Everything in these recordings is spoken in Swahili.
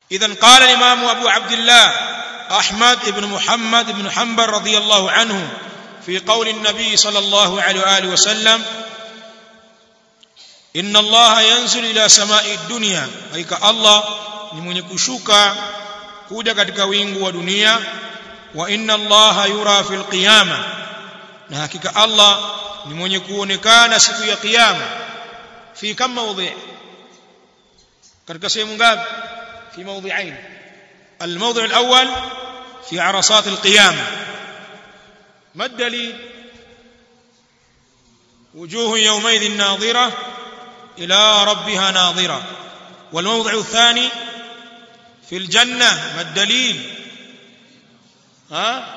إذا قال الإمام أبو عبد الله أحمد بن محمد بن حنبل رضي الله عنه في قول النبي صلى الله عليه وآله وسلم إن الله ينزل إلى سماء الدنيا أي الله ni mwenye kushuka kuja katika wingu wa dunia wa inna allaha yura fil qiyama na hakika allah ni mwenye kuonekana siku ya kiyama fi kam mawdhi katika sehemu ngapi fi mawdhi'ain الموضع الأول في عرصات القيامة ما الدليل وجوه يومئذ ناظرة إلى ربها ناظرة والموضع الثاني في الجنة ما الدليل ها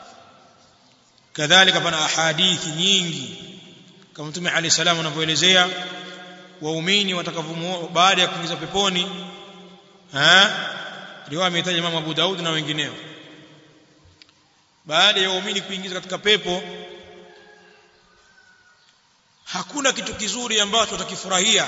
كذلك فانا احاديث nyingi kama mtume ali salam anavyoelezea waumini watakavyo baada ya kuingiza peponi ha riwaya ametaja Imam Abu Daud na wengineo baada ya waumini kuingiza katika pepo hakuna kitu kizuri ambacho watakifurahia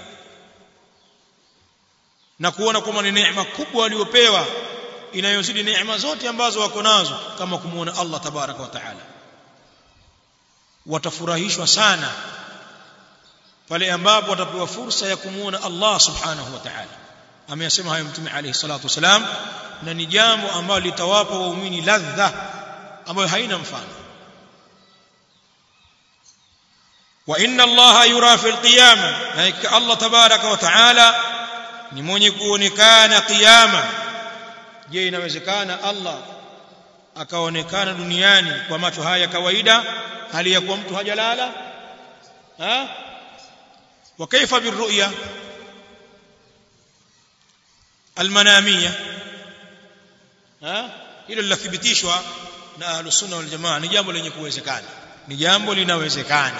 na kuona kwamba ni neema kubwa waliopewa inayozidi neema zote ambazo wako nazo kama kumuona Allah tabaraka wa taala watafurahishwa sana pale ambapo watapewa fursa ya kumuona Allah subhanahu wa ta'ala ameyasema hayo mtume alayhi salatu wasalam na ni jambo ambalo litawapa waumini ladha ambayo haina mfano wa inna Allah yura fil qiyama na Allah tabaraka wa ta'ala ni mwenye kuonekana kiyama je inawezekana Allah akaonekana duniani kwa macho haya ya kawaida hali ya kuwa mtu hajalala ha wa kaifa birru'ya almanamia ha hilo linathibitishwa na ahlus sunna wal jamaa ni jambo lenye kuwezekana ni jambo linawezekana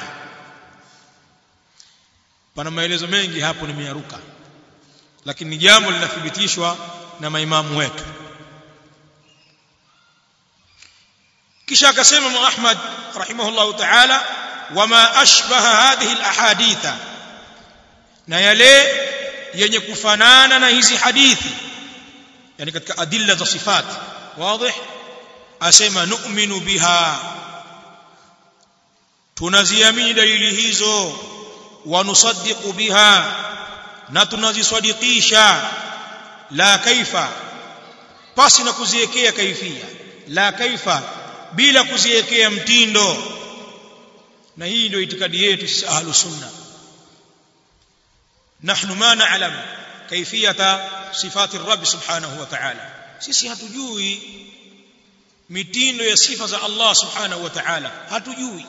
pana maelezo mengi hapo nimeyaruka lakini ni jambo linathibitishwa na maimamu wetu kisha akasema Imam Ahmad rahimahullahu ta'ala wama ashbaha hadhihi alahaditha na yale yenye kufanana na hizi hadithi yani katika adilla za sifat wazi asema nu'minu biha tunaziamini dalili hizo wa nusaddiqu biha na tunazisadikisha la kaifa pasi na kuziwekea kaifia la kaifa bila kuziwekea mtindo na hii ndio itikadi yetu sisi ahlu sunna nahnu ma na'lam kaifiyata sifati rabb subhanahu wa ta'ala sisi hatujui mitindo ya sifa za Allah subhanahu wa ta'ala hatujui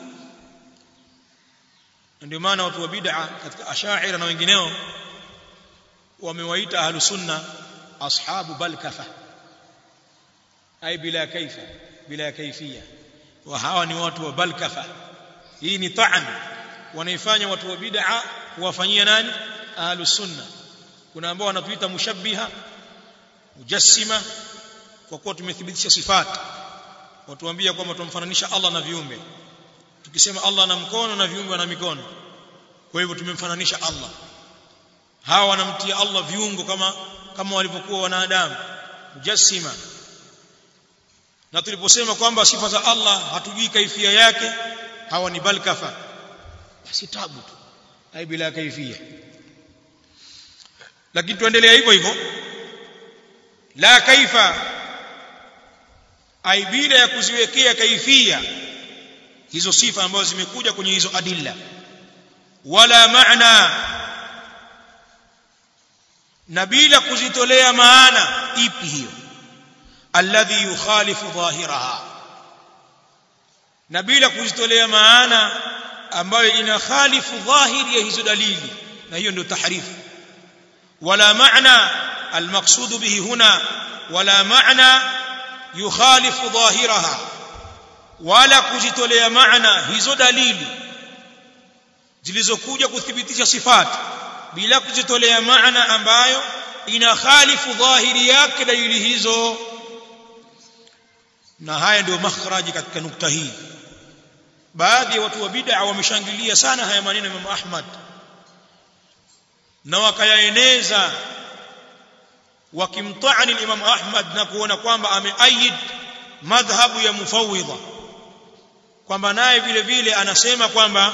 ndio maana watu wa bid'a katika ashaira na wengineo wamewaita ahlu sunna ashabu balkafa ay bila kaifa bila kaifia wa hawa ni watu wa balkafa hii ni ta'an wanaifanya watu wa bid'a kuwafanyia nani ahlu sunna kuna ambao wanatuita mushabbiha mujassima kwa kuwa tumethibitisha sifati watuambia kwamba tumfananisha Allah na viumbe tukisema Allah ana mkono na viumbe wana mikono kwa hivyo tumemfananisha Allah hawa wanamtia Allah viungo kama kama walivyokuwa wanadamu mujassima na tuliposema kwamba sifa za Allah hatujui kaifia yake hawa ni balkafa basi tabu tu hai bila kaifia lakini tuendelea hivyo hivyo la kaifa ai bila ya kuziwekea kaifia hizo sifa ambazo zimekuja kwenye hizo adilla wala maana na bila kuzitolea maana ipi hiyo alladhi yukhalifu dhahiraha na bila kuzitolea maana ambayo inakhalifu dhahiri ya hizo dalili na hiyo ndio tahrifu wala maana almaqsud bihi huna wala maana yukhalifu dhahiraha wala kuzitolea maana hizo dalili zilizokuja kuthibitisha sifati bila kuzitolea maana ambayo inakhalifu dhahiri yake dalili hizo na haya ndio makhraji katika nukta hii baadhi ya watu wa bid'a wameshangilia sana haya maneno ya Imam Ahmad na wakayaeneza wakimtaani Imam Ahmad na kuona kwamba ameayid madhhabu ya mufawidha kwamba naye vile vile anasema kwamba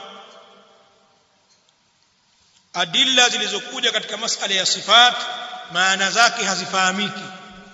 adilla zilizokuja katika masala ya sifat maana zake hazifahamiki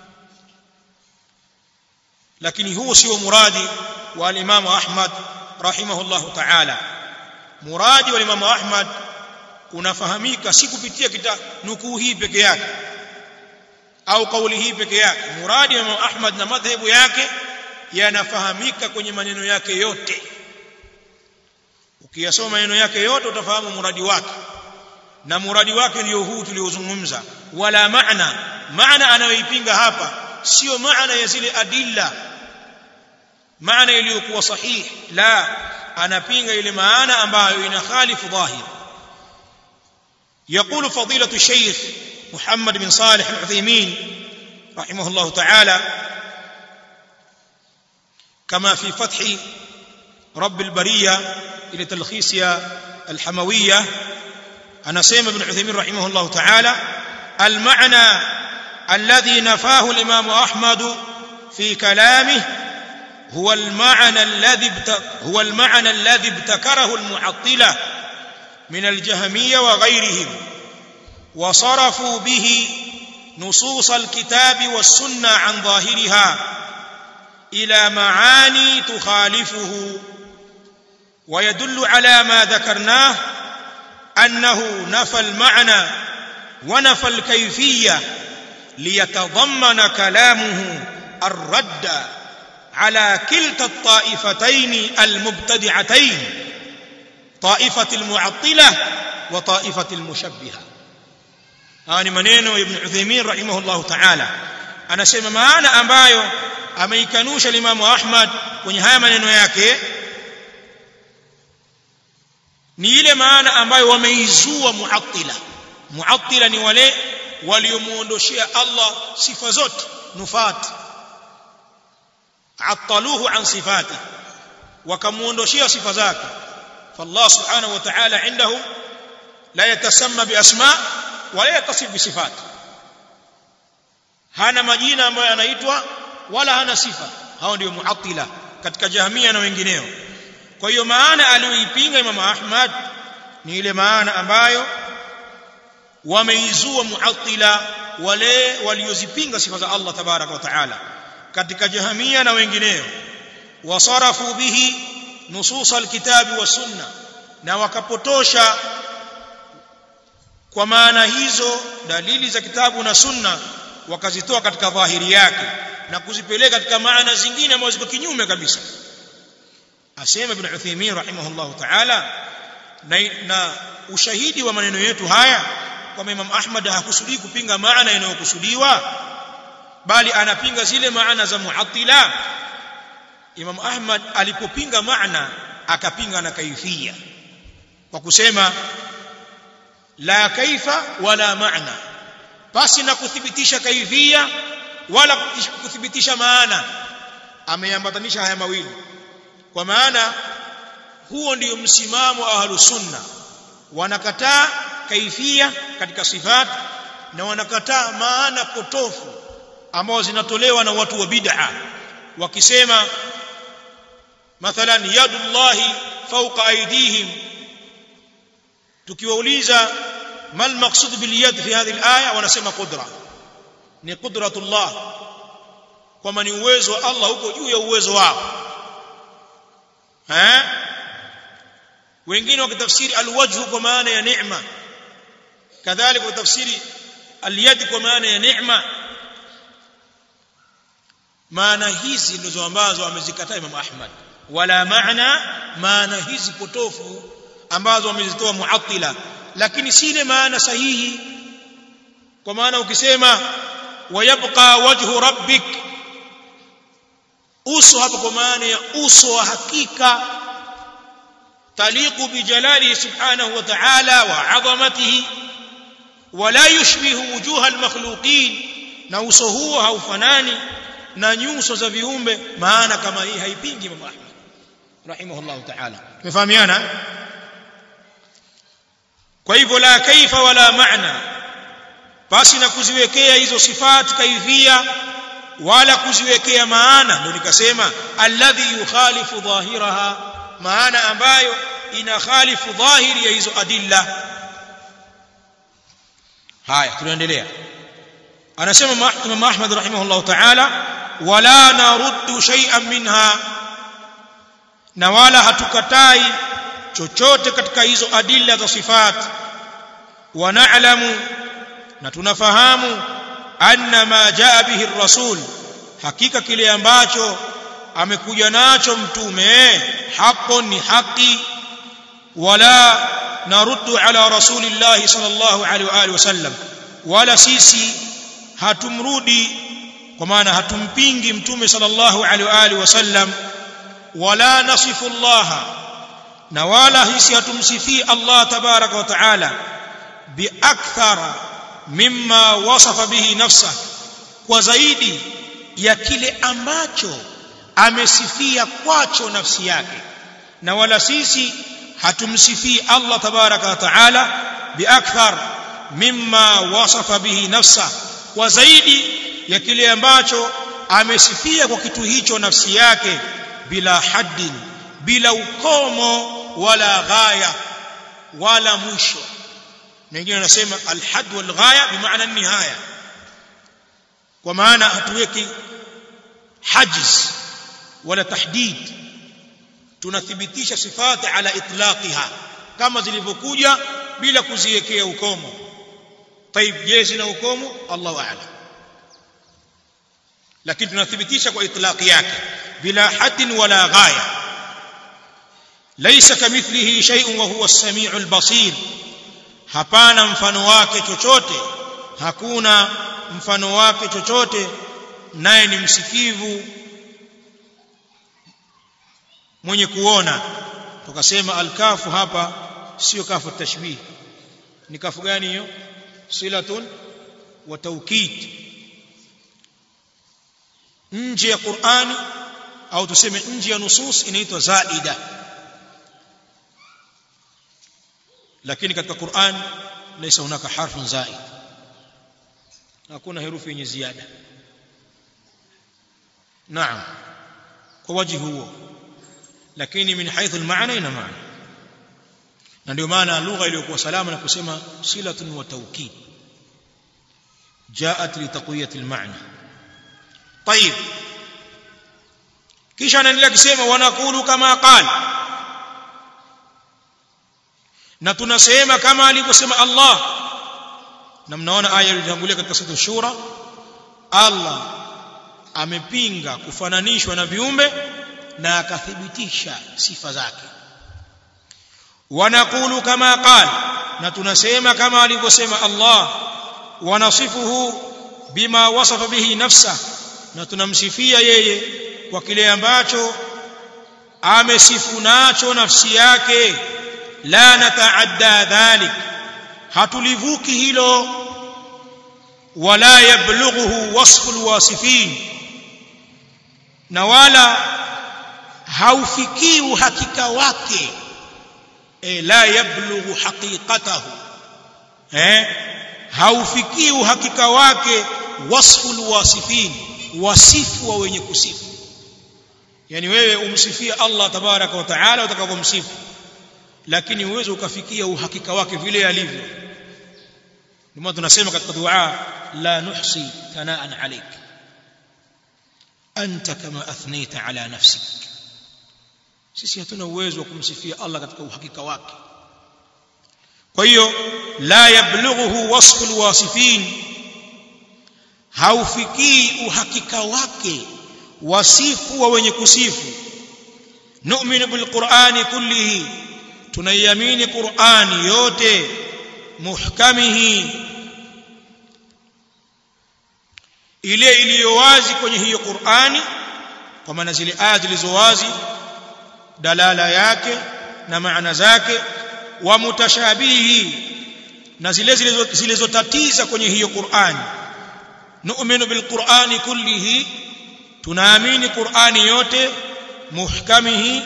lakini huu sio muradi wa al-Imam Ahmad rahimahullahu ta'ala muradi wa Imam Ahmad unafahamika si kupitia kita nukuu hii peke yake au kauli hii peke yake muradi wa Imam Ahmad na madhehebu yake yanafahamika kwenye maneno yake yote ukiyasoma maneno yake yote utafahamu muradi wake na muradi wake ndio huu tuliozungumza wala maana maana anayoipinga hapa sio maana ya zile adilla maana iliyokuwa sahihi la anapinga ile maana ambayo inakhalifu dhahir يقول فضيلة الشيخ محمد بن صالح العثيمين رحمه الله تعالى كما في فتح رب البرية إلى تلخيص الحموية أنا سيم بن عثيمين رحمه الله تعالى المعنى الذي نفاه الإمام أحمد في كلامه هو المعنى الذي هو المعنى الذي ابتكره المعطلة من الجهمية وغيرهم وصرفوا به نصوص الكتاب والسنة عن ظاهرها إلى معاني تخالفه ويدل على ما ذكرناه أنه نفى المعنى ونفى الكيفية ليتضمن كلامه الرد على كلتا الطائفتين المبتدعتين طائفة المعطلة وطائفة المشبهة هاني maneno ibn Uthaymeen rahimahullah ta'ala anasema maana ambayo ameikanusha Imam Ahmad kwenye haya maneno yake ni ile maana ambayo wameizua muattila muattila ni wale waliomuondoshia Allah sifa zote nufat attaluhu an sifati wakamuondoshia sifa zake فالله سبحانه وتعالى عنده لا يتسمى بأسماء ولا يتصف بصفات hana majina ambayo anaitwa wala hana sifa hao ndio muattila katika jahmia na wengineo kwa hiyo maana aliyoipinga Imam Ahmad ni ile maana ambayo wameizua muattila wale waliozipinga sifa za Allah tabaraka wa taala katika jahmia na wengineo wasarafu bihi nusus alkitabi wa sunna na wakapotosha kwa maana hizo dalili za kitabu na sunna wakazitoa katika dhahiri yake na kuzipeleka katika maana zingine ambazo ziko kinyume kabisa asema ibn Uthaymeen rahimahullah ta'ala na, na ushahidi wa maneno yetu haya kwamba Imam Ahmad hakusudii kupinga maana inayokusudiwa bali anapinga zile maana za muattila Imam Ahmad alipopinga maana akapinga na kaifia kwa kusema la kaifa wala maana basi na kuthibitisha kaifia wala kuthibitisha maana ameambatanisha haya mawili kwa maana huo ndio msimamo wa ahlus sunna wanakataa kaifia katika sifat na wanakataa maana potofu ambao zinatolewa na watu wa bid'a wakisema mathalan yadullahi fawqa aydihim tukiwauliza mal maqsud bil yad fi hadhihi al aya wanasema qudra ni qudratullah kwamba ni uwezo wa Allah huko juu ya uwezo wao eh wengine wakitafsiri alwajhu kwa maana ya neema kadhalika wakitafsiri alyad kwa maana ya neema maana hizi ndizo ambazo amezikataa Imam Ahmad wala maana maana hizi potofu ambazo wamezitoa muattila lakini si ile maana sahihi kwa maana ukisema wayabqa wajhu rabbik uso hapo kwa maana ya uso wa hakika taliqu bijalalihi subhanahu wa ta'ala wa 'azamatihi wala yushbihu wujuha almakhluqin na uso huo haufanani na nyuso za viumbe maana kama hii haipingi Imam Ahmad rahimahullah ta'ala tumefahamiana kwa hivyo la kaifa wala maana basi na kuziwekea hizo sifati kaifia wala kuziwekea maana ndio nikasema alladhi yukhalifu dhahiraha maana ambayo ina khalifu dhahiri ya hizo adilla haya tunaendelea anasema Imam Ahmad rahimahullah ta'ala wala naruddu shay'an minha na wala hatukatai chochote katika hizo adilla za sifat wa na'lamu na tunafahamu anna ma jaa bihi rasul hakika kile ambacho amekuja nacho mtume haqqun ni haki wala naruddu ala rasulillahi sallallahu alaihi wa alihi wasallam wala sisi hatumrudi kwa maana hatumpingi mtume sallallahu alaihi wa alihi wasallam wala nasifu Allah na wala hisi hatumsifii Allah tabaraka wa taala biakthara mimma wasafa bihi nafsa kwa zaidi ya kile ambacho amesifia kwacho nafsi yake na wala sisi hatumsifii Allah tabaraka wa taala biakthar mimma wasafa bihi nafsa kwa zaidi ya kile ambacho amesifia kwa kitu hicho nafsi yake bila haddin bila ukomo wala ghaya wala mwisho wengine wanasema alhad wal ghaya bimaana nihaya kwa maana hatuweki hajiz wala tahdid tunathibitisha sifati ala itlaqiha kama zilivyokuja bila kuziwekea ukomo طيب je zina ukomo Allahu a'lam lakini tunathibitisha kwa itlaqi yake bila haddin wala ghaya laysa kamithlihi shay'un wa huwa as-sami'ul basir hapana mfano wake chochote hakuna mfano wake chochote naye ni msikivu mwenye kuona tukasema alkafu hapa sio kafu tashbih ni kafu gani hiyo silatun wa taukid nje ya Qur'ani au tuseme nje ya nusus inaitwa zaida lakini katika Qur'an laysa hunaka harfun zaid hakuna herufi yenye ziada naam kwa waji huo lakini min haithu almaana ina maana na ndio maana lugha iliyokuwa salama na kusema silatun wa tawkid جاءت لتقويه المعنى طيب kisha anaendelea kusema wanakulu kama qal na tunasema kama alivyosema Allah na mnaona aya iliyotangulia katika sura shura Allah amepinga kufananishwa na viumbe na akathibitisha sifa zake wanakulu kama qal na tunasema kama alivyosema Allah wanasifuhu bima wasafa bihi nafsa na tunamsifia yeye kwa kile ambacho amesifu nacho nafsi yake la nataadda dhalik hatulivuki hilo wala yablughuhu wasfu alwasifin na wala haufikii uhakika wake e la yablughu haqiqatahu eh haufikii uhakika wake wasfu alwasifin wasifu wa wenye kusifu yani wewe umsifie Allah tabaraka wa taala utakapomsifu lakini uwezo ukafikia uhakika wake vile alivyo ndio tunasema katika dua la nuhsi thanaan alayk anta kama athnayta ala nafsik sisi hatuna uwezo wa kumsifia Allah katika uhakika wake kwa hiyo la yablughuhu wasfu alwasifin haufikii uhakika wake wasifu wa wenye kusifu nu'minu bilqur'ani kullihi tunaiamini qur'ani yote muhkamihi ile iliyo wazi kwenye hiyo qur'ani kwa maana zile aya zilizo wazi dalala yake na maana zake wa mutashabihi na zile zilizotatiza kwenye hiyo qur'ani nu'minu bilqur'ani kullihi tunaamini qur'ani yote muhkamihi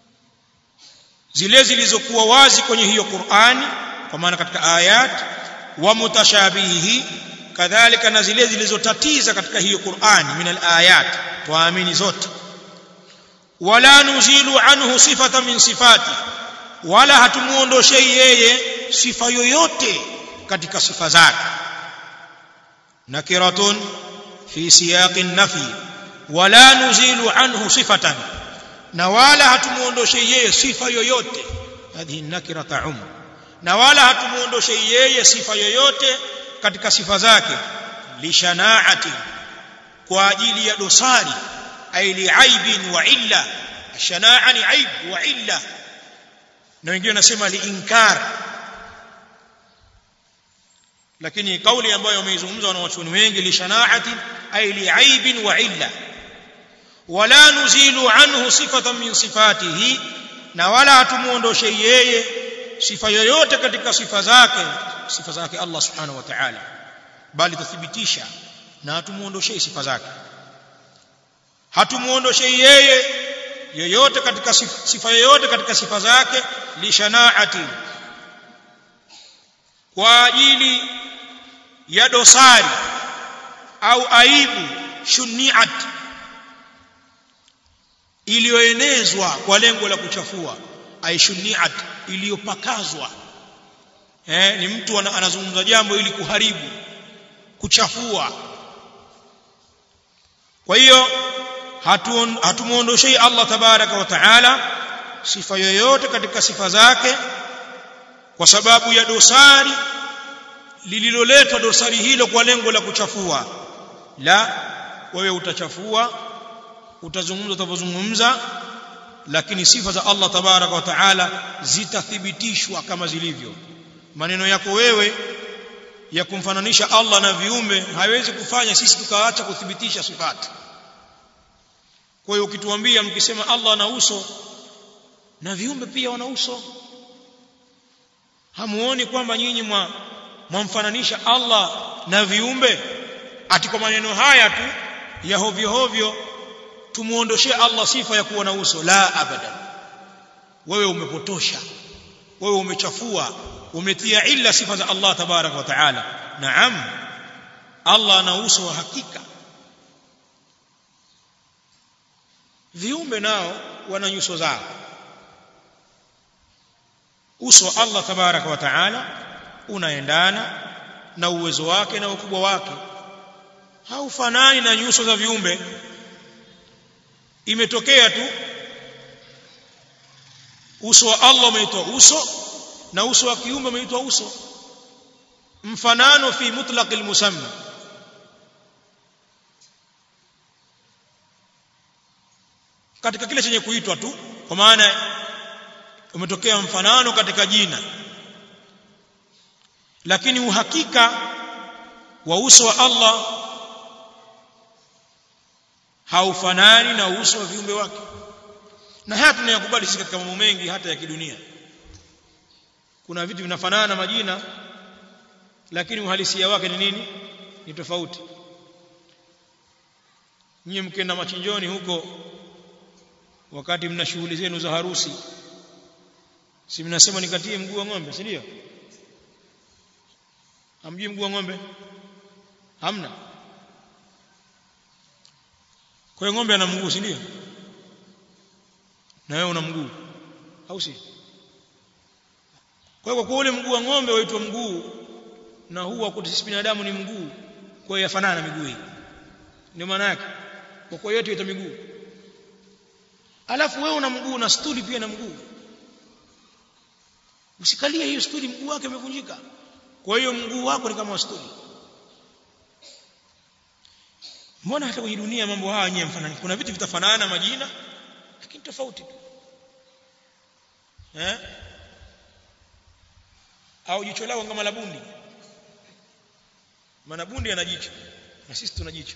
zile zilizokuwa wazi kwenye hiyo qur'ani kwa maana katika ayat wa mutashabihi kadhalika na zile zilizotatiza katika hiyo Qur'an min al-ayat tuamini zote wala nuzilu anhu sifata min sifati wala hatumuondoshei yeye sifa yoyote katika sifa zake nakiratun fi siyaqi nafi wala nuzilu anhu sifatan na wala hatumuondoshei yeye sifa yoyote hadhihi nakira ta'um na wala hatumuondoshei yeye sifa yoyote katika sifa zake lishanaati kwa ajili ya dosari ay liaibin wa illa shanaa ni aib wa illa na wengine wanasema liinkar lakini kauli ambayo wameizungumza wanawachuoni wengi lishanaati ay liaibin wa illa wala nuzilu anhu sifatan min sifatihi na wala hatumuondoshe yeye sifa yoyote katika sifa zake sifa zake Allah subhanahu wa ta'ala bali tuthibitisha na hatumuondoshei sifa zake hatumuondoshei yeye yoyote katika sifa, sifa yoyote katika sifa zake lishanaati kwa ajili ya dosari au aibu shuniat iliyoenezwa kwa lengo la kuchafua aishuniat iliyopakazwa eh ni mtu anazungumza jambo ili kuharibu kuchafua kwa hiyo hatumuondoshei Allah tabaraka wa taala sifa yoyote katika sifa zake kwa sababu ya dosari lililoletwa dosari hilo kwa lengo la kuchafua la wewe utachafua utazungumza utavozungumza lakini sifa za Allah tabaraka wa taala zitathibitishwa kama zilivyo maneno yako wewe ya kumfananisha Allah na viumbe haiwezi kufanya sisi tukaacha kuthibitisha sifati kwa hiyo ukituambia mkisema Allah ana uso na viumbe pia wana uso hamuoni kwamba nyinyi mwa mwamfananisha Allah na viumbe ati kwa maneno haya tu ya hovyo hovyo tumuondoshee Allah sifa ya kuwa na uso la abadan wewe umepotosha wewe umechafua umetia illa sifa za Allah tabarak wa taala naam Allah ana uso wa hakika viumbe nao wana nyuso zao uso wa Allah tabaraka wa taala unaendana na uwezo wake na ukubwa wake haufanani na nyuso za viumbe imetokea tu uso wa Allah umeitwa uso na uso wa kiumbe umeitwa uso mfanano fi mutlaqil musamma katika kile chenye kuitwa tu kwa maana umetokea mfanano katika jina lakini uhakika wa uso wa Allah haufanani na uso wa viumbe wake na haya tunayakubali sisi katika mambo mengi hata ya kidunia kuna vitu vinafanana majina lakini uhalisia wake ni nini ni tofauti nyie mkenda machinjoni huko wakati mna shughuli zenu za harusi si mnasema nikatie mguu wa ng'ombe si ndio hamjui mguu wa ng'ombe hamna kwa hiyo ng'ombe ana mguu si ndio na wewe una mguu au si kwa hiyo kwa ule mguu wa ng'ombe waitwa mguu na huu wa sisi binadamu ni mguu kwa hiyo yafanana na miguu hii ndio maana yake kwa kwa yote ita miguu alafu wewe una mguu na stuli pia na mguu usikalie hiyo stuli mguu wake umevunjika kwa hiyo mguu wako ni kama stuli mbona hata kwenye dunia mambo haya yenyewe mfanani kuna vitu vitafanana majina lakini tofauti tu eh au jicho lao kama la bundi maana bundi ana jicho na sisi tuna jicho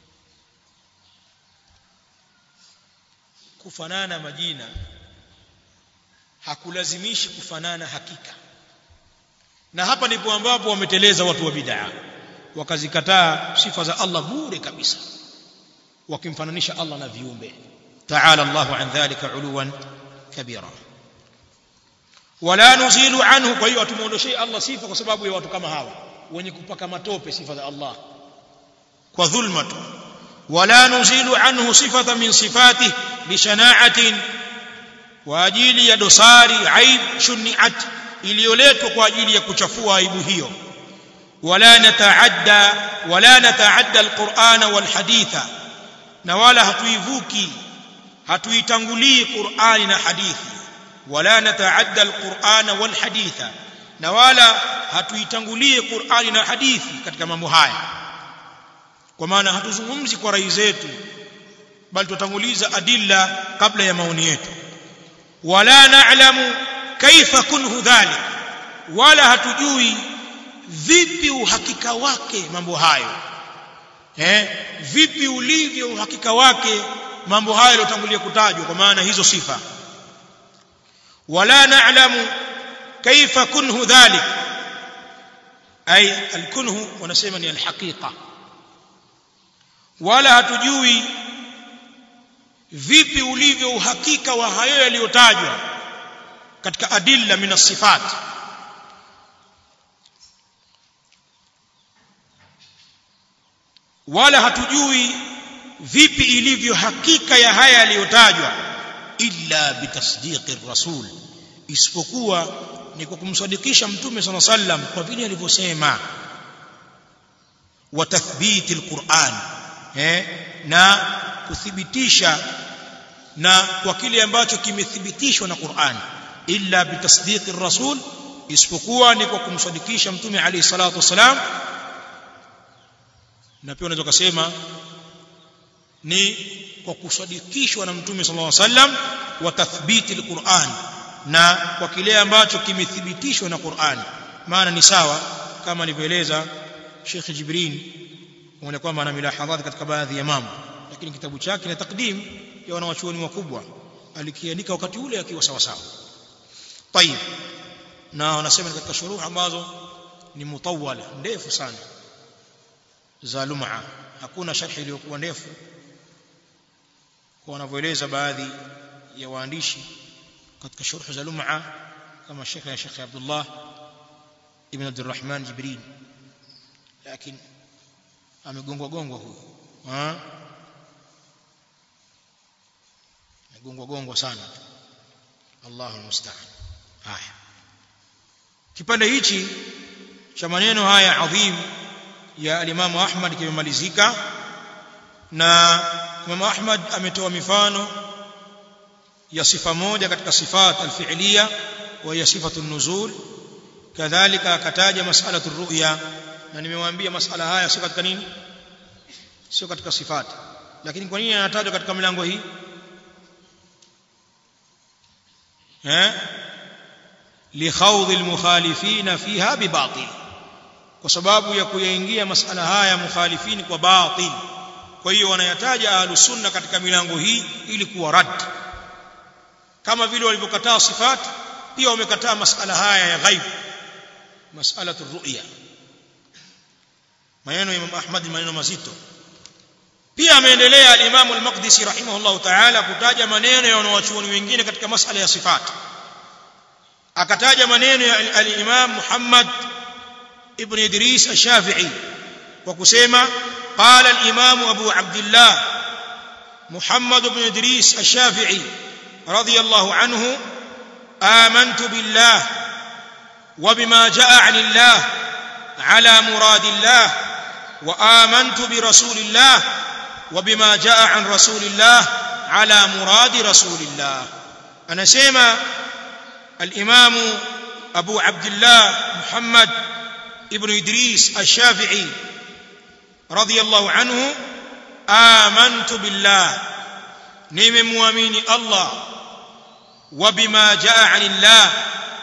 kufanana majina hakulazimishi kufanana hakika na hapa ndipo ambapo wameteleza watu wa bid'a wakazikataa sifa za Allah bure kabisa wakimfananisha Allah na viumbe ta'ala Allah an dhalika uluwan kabira wala nuzilu anhu kwa hiyo hatumuondoshei Allah sifa kwa sababu ya watu kama hawa wenye kupaka matope sifa za Allah kwa dhulma tu wala nuzilu anhu sifatan min sifatihi lishana'atin kwa ajili ya dosari aib shuniat iliyoletwa kwa ajili ya kuchafua aibu hiyo wala nataadda wala nataadda alqur'ana walhaditha na wala hatuivuki hatuitangulii qur'ani na hadithi wala nataadda alqur'ana walhaditha na wala hatuitangulii qur'ani na hadithi katika mambo haya kwa maana hatuzungumzi kwa rai zetu bali tutanguliza adilla kabla ya maoni yetu wala na'lamu kaifa kunhu dhalik wala hatujui vipi uhakika wake mambo hayo eh vipi ulivyo uhakika wake mambo hayo yaliyotangulia kutajwa kwa maana hizo sifa wala na'lamu kaifa kunhu dhalik ay alkunhu wanasema ni alhaqiqa wala hatujui vipi ulivyo uhakika wa hayo yaliyotajwa katika adilla min sifat wala hatujui vipi ilivyo hakika ya haya yaliyotajwa illa bitasdiqi rasul isipokuwa ni kwa kumsadikisha mtume sana sallam kwa vile alivyosema wa tathbiti alquran eh na kuthibitisha na kwa kile ambacho kimethibitishwa na Qur'an illa bitasdiqi rasul isipokuwa ni kwa kumsadikisha mtume alayhi salatu wasalam na pia unaweza kusema ni kwa kusadikishwa na mtume sallallahu alaihi wasallam wa tathbiti alquran na kwa kile ambacho kimethibitishwa na Qur'an maana ni sawa kama alivyoeleza Sheikh Jibrin pamoja kwamba ana milahadhat katika baadhi ya mambo lakini kitabu chake na takdim ya wanawachuoni wakubwa alikiandika wakati ule akiwa sawa sawa طيب na wanasema katika shuruh ambazo ni mutawala ndefu sana za lum'a hakuna sharhi iliyokuwa ndefu kwa wanavyoeleza baadhi ya waandishi katika shuruh za lum'a kama Sheikh ya Sheikh Abdullah ibn Abdurrahman Jibril lakini amegongwa gongwa huyo amegongwa gongwa sana Allahu musta'an haya kipande hichi cha maneno haya adhim ya alimamu Ahmad kimemalizika na Imam Ahmad ametoa mifano ya sifa moja katika sifat alfi'liya wa ya sifatu nuzul kadhalika akataja mas'alatu ru'ya na nimewaambia masala haya sio katika nini sio katika sifat lakini kwa nini anatajwa katika milango hii eh لخوض المخالفين فيها بباطل kwa sababu ya kuyaingia masala haya mukhalifini kwa batil kwa hiyo wanayataja ahlus sunna katika milango hii ili kuwa rad kama vile walivyokataa sifat pia wamekataa masala haya ya ghaib mas'alatu ru'ya maneno ya Imam Ahmad maneno mazito pia ameendelea al-Imam al-Maqdisi rahimahullah ta'ala kutaja maneno ya wanawachuoni wengine katika masala ya sifat akataja maneno ya al-Imam Muhammad ibn Idris al-Shafi'i kwa kusema qala al-Imam Abu Abdullah Muhammad ibn Idris al-Shafi'i radiyallahu anhu آمنت بالله وبما جاء عن الله على مراد الله وآمنت برسول الله وبما جاء عن رسول الله على مراد رسول الله أنا سيما الإمام أبو عبد الله محمد ابن إدريس الشافعي رضي الله عنه آمنت بالله نيم مؤمن الله وبما جاء عن الله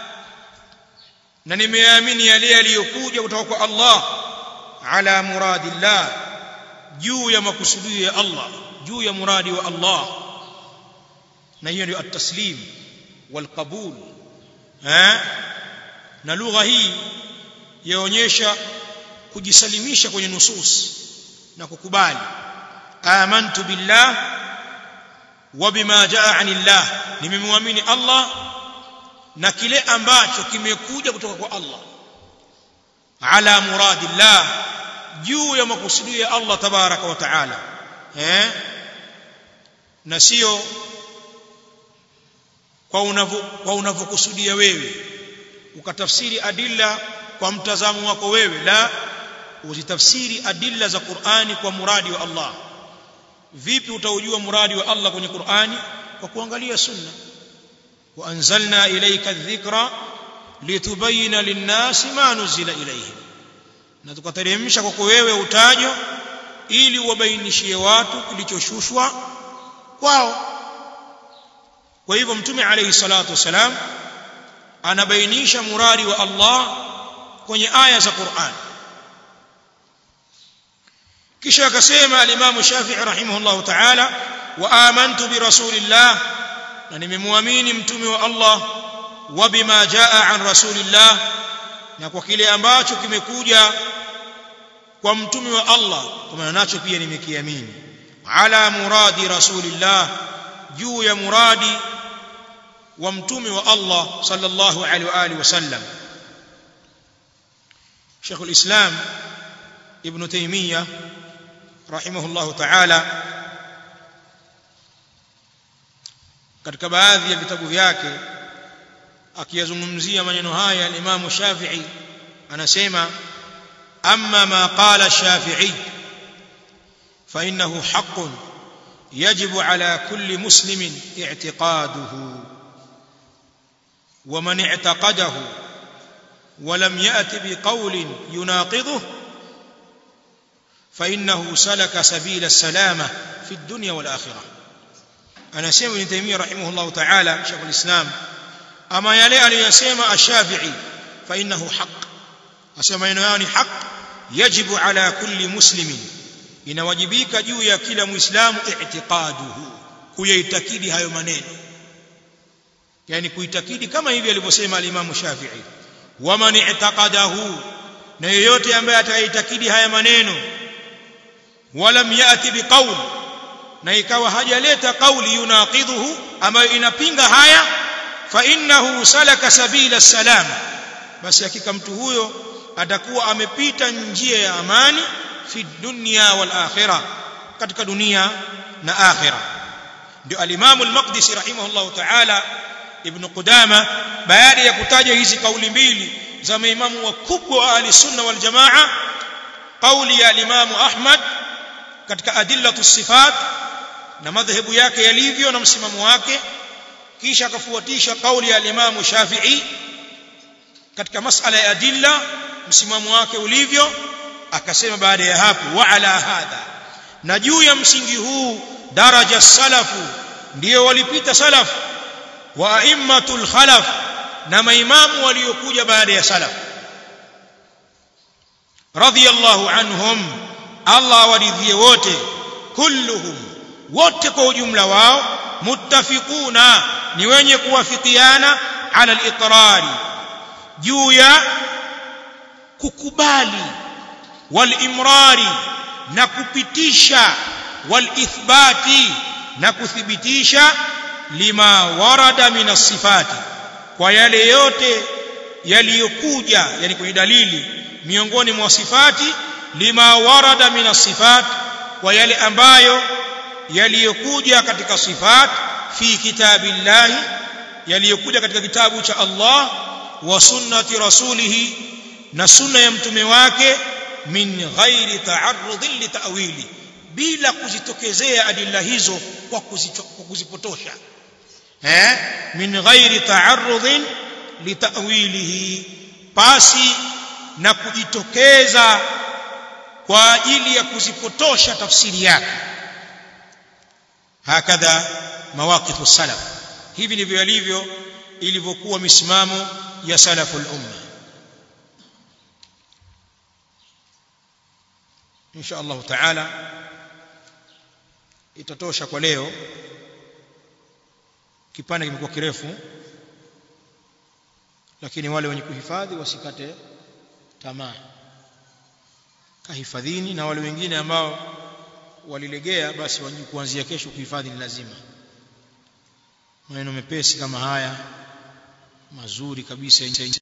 na nimeamini yale yaliyokuja kutoka kwa Allah ala muradillah juu ya makusudio ya Allah juu ya muradi wa Allah na hiyo ndio at-taslim wal qabul eh na lugha hii yaonyesha kujisalimisha kwenye nusus na kukubali amantu billah wa bima jaa anillah nimemwamini Allah na kile ambacho kimekuja kutoka kwa Allah ala muradillah juu ya makusudio ya Allah tabaraka wa taala eh na sio kwa unavyo kwa unavyokusudia wewe ukatafsiri adilla kwa mtazamo wako wewe la uzitafsiri adilla za Qur'ani kwa muradi wa Allah vipi utaujua muradi wa Allah kwenye Qur'ani kwa kuangalia sunna wa anzalna ilayka adh-dhikra litubayyana lin-nasi ma nuzila ilayhim na tukateremsha kwako wewe utajo ili uwabainishie watu kilichoshushwa kwao kwa hivyo mtume alayhi salatu wasalam anabainisha muradi wa Allah kwenye aya za Qur'an kisha akasema al-Imam Shafi'i rahimahullah ta'ala wa amantu bi rasulillah na nimemwamini mtume wa Allah wa bima jaa an rasulillah na kwa kile ambacho kimekuja kwa mtume wa Allah kwa maana nacho pia nimekiamini ala muradi rasulillah juu ya muradi wa mtume wa Allah sallallahu alaihi wa alihi wasallam Sheikh al-Islam Ibn Taymiyyah rahimahullah ta'ala katika baadhi ya vitabu vyake akiyazungumzia maneno haya al-Imam Shafi'i anasema amma ma qala Shafi'i fa innahu haqqun يجب على كل مسلم اعتقاده ومن اعتقده ولم يأت بقول يناقضه فإنه سلك سبيل السلامة في الدنيا والآخرة أنا سيما ابن تيمية رحمه الله تعالى شيخ الإسلام أما يلي أن يسمى الشافعي فإنه حق أسمى يعني حق يجب على كل مسلم inawajibika juu ya kila muislamu i'tiqaduhu kuyaitakidi hayo maneno yani kuitakidi kama hivi alivyosema al-Imam Shafi'i waman i'taqadahu na yeyote ambaye ataitakidi haya maneno walam yati biqaul na ikawa hajaleta kauli yunaqidhuhu ambayo inapinga haya fa innahu salaka sabila salam basi hakika mtu huyo atakuwa amepita njia ya amani fi dunya wal akhirah katika dunia na akhirah ndio al-Imam al-Maqdisi rahimahullah ta'ala Ibn Qudama baada ya kutaja hizi kauli mbili za maimamu wakubwa wa ahli sunna wal jamaa kauli ya al-Imam Ahmad katika adillatu sifat na madhehebu yake yalivyo na msimamo wake kisha akafuatisha kauli ya al-Imam Shafi'i katika masala ya adilla msimamo wake ulivyo akasema baada ya hapo wa ala hadha na juu ya msingi huu daraja salafu ndio walipita salafu wa aimmatul khalaf na maimamu waliokuja baada ya salaf radiyallahu anhum Allah waridhie wote kulluhum wote kwa ujumla wao muttafiquna ni wenye kuwafikiana ala al-iqrari juu ya kukubali walimrari na kupitisha walithbati na kuthibitisha lima warada min sifati kwa yale yote yaliyokuja yani kwenye dalili miongoni mwa sifati lima warada min sifat kwa yale ambayo yaliyokuja katika sifat fi kitabillahi yaliyokuja katika kitabu cha Allah wa sunnati rasulihi na sunna ya mtume wake min ghairi ta'arrudin litawili bila kuzitokezea adilla hizo kwa kuzipotosha eh min ghairi ta'arrudin litawilihi pasi na kujitokeza kwa ajili ya kuzipotosha tafsiri yake hakadha mawaqifu salaf hivi ndivyo yalivyo ilivyokuwa misimamo ya salaful umma insha Allah taala itatosha kwa leo kipande kimekuwa kirefu lakini wale wenye kuhifadhi wasikate tamaa kahifadhini na wale wengine ambao walilegea basi wajue kuanzia kesho kuhifadhi ni lazima maneno mepesi kama haya mazuri kabisa